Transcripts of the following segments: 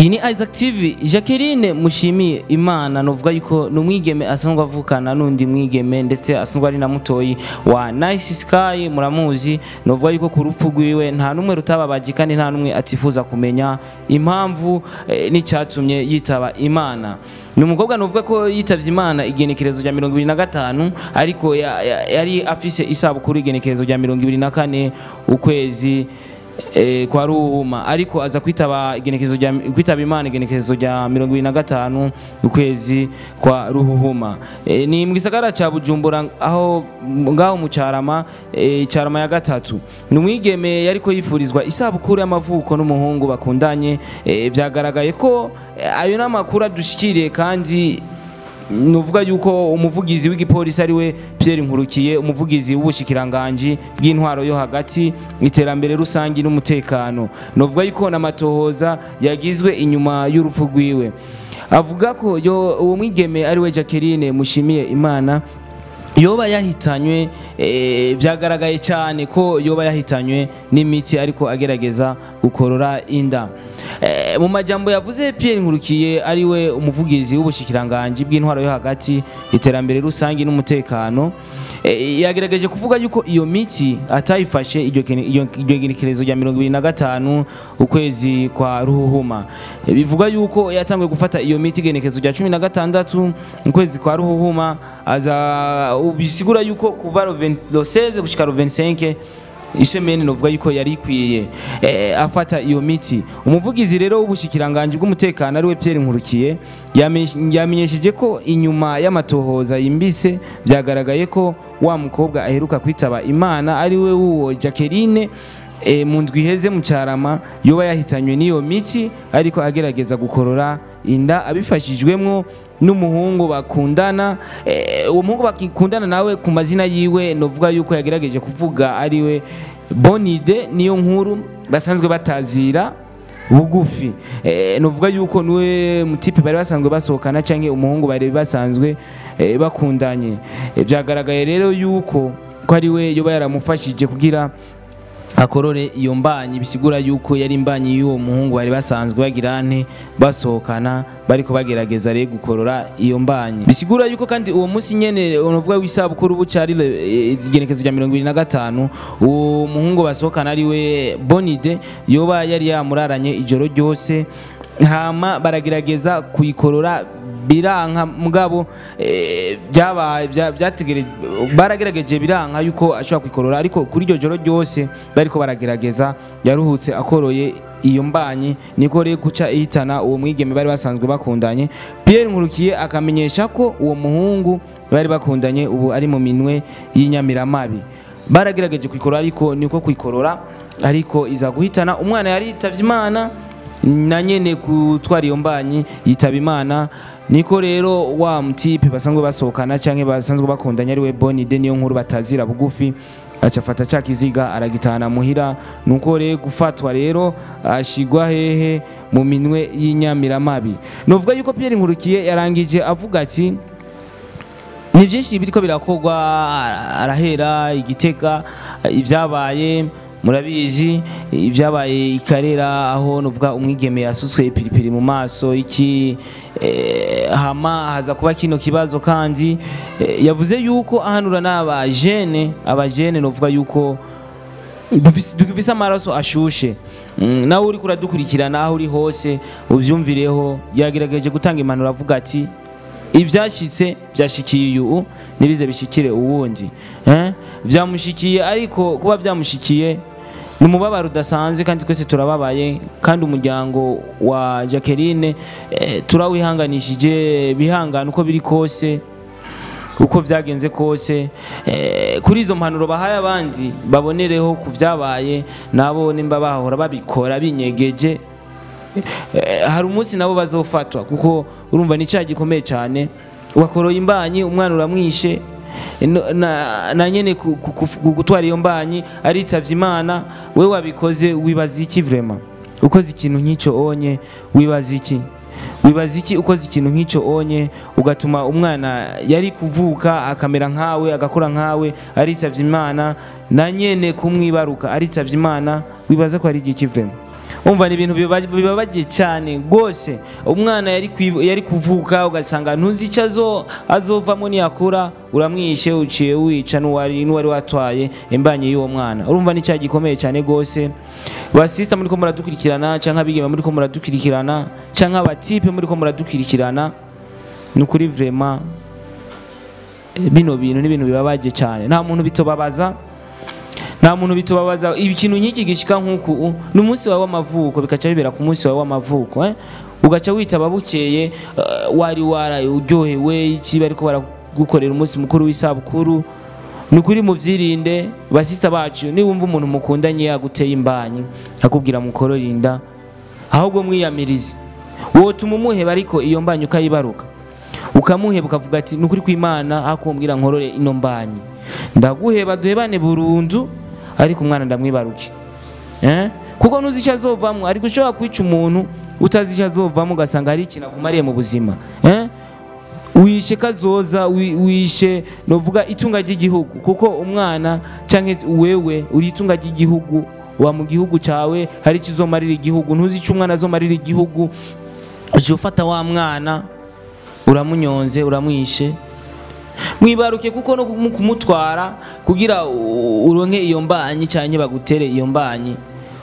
iyi ni Isaac TV Jacqueline mushimiye imana novuga yuko ni umwigeme asanzwe avukana n'undi mwigeme ndetse asanzwe ari na mutoyi wa Nice Sky muramuzi novuga yuko ku rupfu rwiwe nta n'umwe rutababaje kandi nta n'umwe atifuza kumenya impamvu eh, n'icyatumye yitaba imana ni umukobwa novuga ko yitavye imana igenekerezo rya mirongo ibiri na gatanu ariko ya- ya- yari afise isabukuru igenekerezo rya mirongo ibiri na kane ukwezi eh, kwa ruhuma ariko aza kwitaba igenekezo rya kwitaba imana igenekezo rya mirongo ibiri na gatanu ukwezi kwa ruhuhuma eh, ni mu gisagara ca bujumbura aho ngaho mu carama eh, carama ya gatatu ni umwigeme yariko yifurizwa isabukuru y'amavuko n'umuhungu bakundanye eh, vyagaragaye ko eh, ayo n'amakuru adushikiriye kandi nuvuga yuko umuvugizi w'igipolisi ari we Pierre Nkurukiye umuvugizi w'ubushikiranganji bw'intwaro yo hagati iterambere rusangi n'umutekano nuvuga yuko n'amatohoza yagizwe inyuma y'urupfu rwiwe avuga ko yo uwo mwigeme ari we Jacqueline mushimiye Imana yoba yahitanywe eh, vyagaragaye cyane ko yoba yahitanywe n'imiti ariko agerageza gukorora inda Eh, mu majambo yavuze Pierre Nkurukiye ari we umuvugizi w'ubushikiranganji bw'intwaro yo hagati iterambere rusangi n'umutekano eh, yagerageje kuvuga yuko iyo miti atayifashe iryo kene- iryo iryo genekerezo rya mirongo ibiri na gatanu ukwezi kwa ruhuhuma Eh, bivuga yuko yatanguye gufata iyo miti igenekerezo rya cumi na gatandatu ukwezi kwa ruhuhuma aza bisigura yuko kuva lo 20 lo 16 gushika lo 25 ishemeni novuga yuko yari ikwiye eh, afata iyo miti umuvugizi rero w'ubushikiranganje bw'umutekano ari we Pierre Nkurukiye yamenye- yamenyesheje ko inyuma y'amatohoza yimbise byagaragaye ko wa mukobwa aheruka kwitaba imana ari we wuwo Jacqueline e, mu ndwi iheze mu cyarama yoba yahitanywe n'iyo miti ariko agerageza gukorora inda abifashijwemwo n'umuhungu bakundana eh, uwo muhungu bakundana nawe ku mazina yiwe novuga yuko yagerageje kuvuga ariwe Bonide niyo nkuru basanzwe batazira bugufi eh, novuga yuko niwe mutipe bari basanzwe basohokana canke umuhungu bari basanzwe eh, bakundanye Eh, vyagaragaye rero yuko ko ari we yoba yaramufashije kugira akorore iyo mbanyi bisigura yuko yari imbanyi y'uwo muhungu bari basanzwe bagira nte basohokana bariko bagerageza rero gukorora iyo mbanyi bisigura yuko kandi uwo munsi nyene unovuga w'isabukuru bucari igenekezo rya mirongo ibiri na gatanu uwo muhungu basohokana ari we bonide yoba yari yamuraranye ijoro ryose hama baragerageza kuyikorora biranka mugabo eh, byabaye bya- byategereje baragerageje biranka yuko ashobora kwikorora ariko kuri iryo joro ryose bariko baragerageza yaruhutse akoroye iyo mbanyi niko rero guca ihitana uwo mwigeme bari basanzwe bakundanye Pierre Nkurukiye akamenyesha ko uwo muhungu bari bakundanye ubu ari mu minwe y'inyamiramabi baragerageje kwikorora ariko niko kwikorora ariko iza guhitana umwana yari yitavye imana na nyene gutwara iyo mbanyi yitaba imana niko rero wa mutipe basanzwe basohokana canke basanzwe bakundanye ari we bonide niyo nkuru batazira bugufi acafata ca kiziga aragitahana muhira nuko rero gufatwa rero ashigwa hehe mu minwe y'inyamiramabi novuga yuko Pierre Nkurukiye yarangije avuga ati ni byinshi biriko birakorwa arahera igitega ibyabaye murabizi ibyabaye ikarera aho nuvuga umwigeme yasutswe ipiripiri mu maso iki eh, hama haza kuba kino kibazo kandi eh, yavuze yuko ahanura n'abajene abajene nuvuga yuko dufise dufise amaraso ashushe Mm, nawe uri kuradukurikirana aho uri hose uvyumvireho yagerageje gutanga impanuro avuga ati ibyashyitse byashikiye uyu ntibize bishikire uwundi eh? byamushikiye ariko kuba byamushikiye ni umubabaro udasanzwe kandi twese turababaye kandi umuryango wa Jacqueline eh, turawihanganishije bihangana uko biri kose uko byagenze kose eh, kuri izo mpanuro bahaye abandi babonereho ku byabaye nabo nimba bahora babikora binyegeje Eh, hari umunsi nabo bazofatwa kuko urumva ni cyaha gikomeye cyane wakoroye imbanyi umwana uramwishe no- na, na nyene ku- ku- ku- gutwara iyo mbanyi aritavye imana we wabikoze wibaza iki vrema ukoze ikintu nk'icyo onye wibaza iki wibaza iki ukoze ikintu nk'icyo onye ugatuma umwana yari kuvuka akamera nkawe agakora nkawe aritavye imana na nyene kumwibaruka aritavye imana wibaza ko ari igiki vrema umva ni ibintu biba- bibabaje cyane rwose umwana yari kwi- yari kuvuka ugasanga ntuzi icyo azo- azovamo niyakura uramwishe uciye wica n'uwari n'uwari watwaye imbanye y'uwo mwana urumva ni cyaha gikomeye cyane rwose basista muri ko muradukurikirana cyangwa abigeme muri ko muradukurikirana cyangwa abatipe muri ko muradukurikirana ni ukuri vrema bino bintu ni ibintu bibabaje cyane nta muntu bitobabaza nta muntu bitubabaza ikintu nk'iki gishika nk'uku ni umunsi wawe w'amavuko bikaca bibera ku munsi wawe w'amavuko eh? ugaca witaba bukeye eh, wari waraye uryohewe iki bariko baragukorera umunsi mukuru w'isabukuru ni ukuri muvyirinde basista bacu niwumva umuntu mukundanye yaguteye imbanyi akubwira mukorora inda ahubwo mwiyamirize wotuma umuheba ariko iyo mbanyi ukayibaruka ukamuheba ukavuga ati ni ukuri kw'imana aho kumbwira nkorore ino mbanyi ndaguheba duhebane burundu ariko umwana ndamwibaruke eh? kuko ntuzi icyo azovamo ariko ushobora kwica umuntu utazi icyo azovamo ugasanga hari ikintu akumariye mu buzima eh? wishe kazoza wi- wishe novuga itunga ry'igihugu kuko umwana cyangwa wewe uri itunga ry'igihugu wa mu gihugu cyawe hari icyo uzomarira igihugu ntuzi icyo umwana azomarira igihugu ujya ufata wa mwana uramunyonze uramwishe mwibaruke kuko no kumu- kumutwara kugira u- uronke iyo mbanyi cyangwa bagutere iyo mbanyi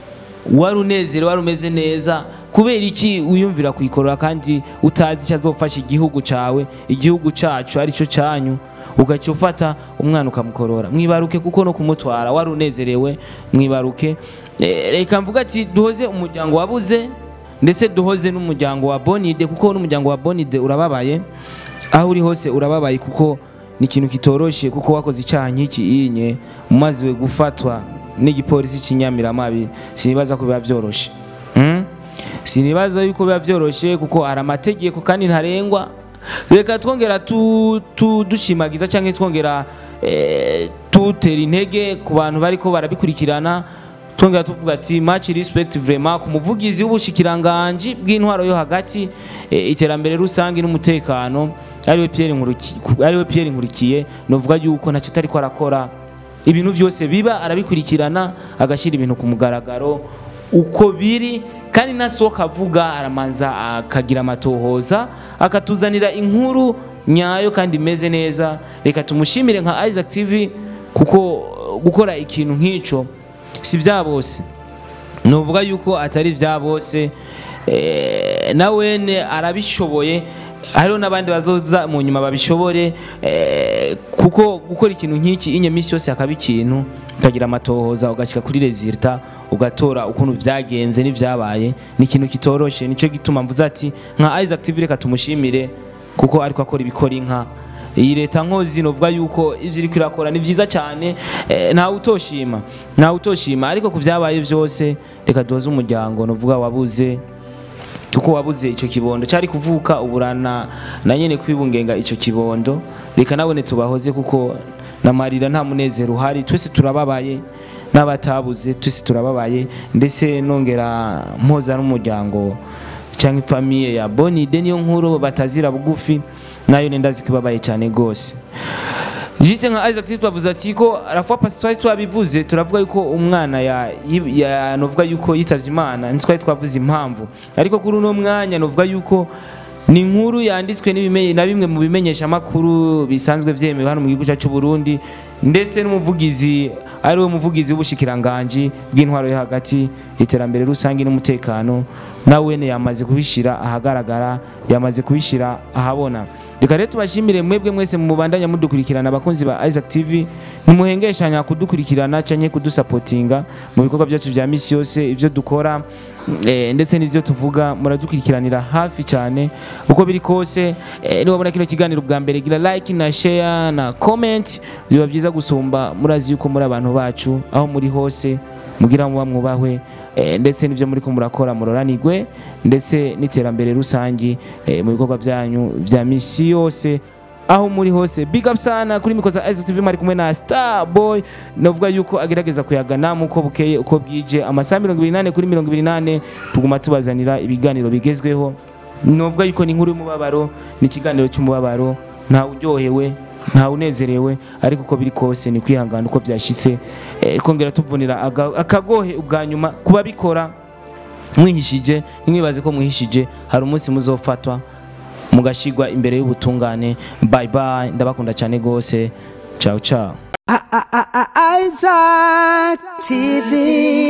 wari unezerewe wari umeze neza kubera iki wiyumvira kuyikorora kandi utazi icyo azofasha igihugu cyawe igihugu cyacu aricyo cyanyu ugaca ufata umwana ukamukorora mwibaruke kuko no kumutwara wari unezerewe mwibaruke Eh, reka mvuga ati duhoze umuryango wabuze ndetse duhoze n'umuryango wa bonide kuko n'umuryango wa bonide urababaye aho uri hose urababaye kuko ni ikintu kitoroshye kuko wakoze icyaha nk'iki inye umaze gufatwa n'igipolisi cy'inyamiramabi sinibaza ko biba byoroshye Mm? sinibaza yuko biba byoroshye kuko hari amategeko kandi ntarengwa reka twongera tu- tu- dushimagiza cyangwa twongera eh, tutera intege ku bantu bariko barabikurikirana twongera tuvuga ati match respect vraiment ku muvugizi w'ubushikiranganji bw'intwaro yo hagati eh, iterambere rusange n'umutekano ariwe Pierre Nkurikiye ariwe Pierre Nkurikiye novuga yuko ntacyo atari ko arakora ibintu byose biba arabikurikirana agashyira ibintu ku mugaragaro uko biri kandi nasohoka avuga aramanza akagira amatohoza akatuzanira inkuru nyayo kandi imeze neza reka tumushimire nka Isaac TV kuko gukora ikintu nk'icyo si bya bose nuvuga yuko atari bya bose eh, na wene arabishoboye hariho n'abandi bazoza mu nyuma babishobore eh, kuko gukora ikintu nk'iki inye minsi yose hakaba ikintu ukagira amatohoza ugashyika kuri resulta ugatora ukuntu byagenze n'ibyabaye ni ikintu kitoroshe nicyo gituma mvuze ati nka Isaac TV reka tumushimire kuko ariko akora ibikora inka iyi leta nkozi novuga yuko ivyo iriko irakora ni vyiza cyane eh, ntawe utoshima ntawe utoshima ariko ku vyabaye vyose reka duhoze umuryango novuga wabuze kuko wabuze icyo kibondo cyari kuvuka uburana na nyene kwibungenga icyo kibondo reka nabone tubahoze kuko namarira nta munezero uhari twese turababaye n'abatabuze twese turababaye ndetse nongera mpoza n'umuryango cyangwa ifamiye ya bonide niyo nkuru batazira bugufi nayo nenda zikibabaye cyane rwose Juste nka Isaac Tito twavuze ati ko arafuwa pasi twari twabivuze turavuga yuko umwana ya, ya novuga yuko yitavye Imana ntitwari twavuze impamvu ariko kuri uno mwanya novuga yuko ni inkuru yanditswe n'ibimenye na bimwe mu bimenyesha makuru bisanzwe vyemewe hano mu gihugu cyacu Burundi ndetse n'umuvugizi ari we muvugizi w'ubushikiranganje bw'intwaro yo hagati iterambere rusange n'umutekano nawe ne yamaze kubishira ahagaragara yamaze kubishira ahabona reka rero tubashimire mwebwe mwese mubandanya mudukurikirana abakunzi ba Isaac TV ntimuhengeshanya kudukurikirana canke kudusapotinga mu bikorwa byacu vya misi yose ivyo dukora eh, ndetse n'ivyo tuvuga muradukurikiranira hafi cyane uko biri kose eh, niwabona kino kiganiro bwa mbere gira like na share na comment biba byiza gusumba murazi yuko muri abantu bacu aho muri hose mugira muba mwubahwe eh, ndetse n'ivyo muri ko murakora muroranirwe ndetse n'iterambere rusangi eh, mu bikorwa byanyu vya misi yose aho muri hose big up sana kuri mikoza Isaac TV mari kumwe na Star Boy novuga yuko agerageza kuyagana muko bukeye uko bwije amasaha 28 kuri 28 tuguma tubazanira ibiganiro bigezweho novuga yuko ni inkuru y'umubabaro ni ikiganiro cy'umubabaro nta uryohewe nta unezerewe ariko uko biri kose ni kwihangana uko byashitse eh, kongera tuvunira aga- akagohe ubwa nyuma kuba bikora mwihishije ntimwibaze ko mwihishije hari umunsi muzofatwa mugashigwa imbere y'ubutungane bye bye ndabakunda cyane gose ciao ciao Isaac TV.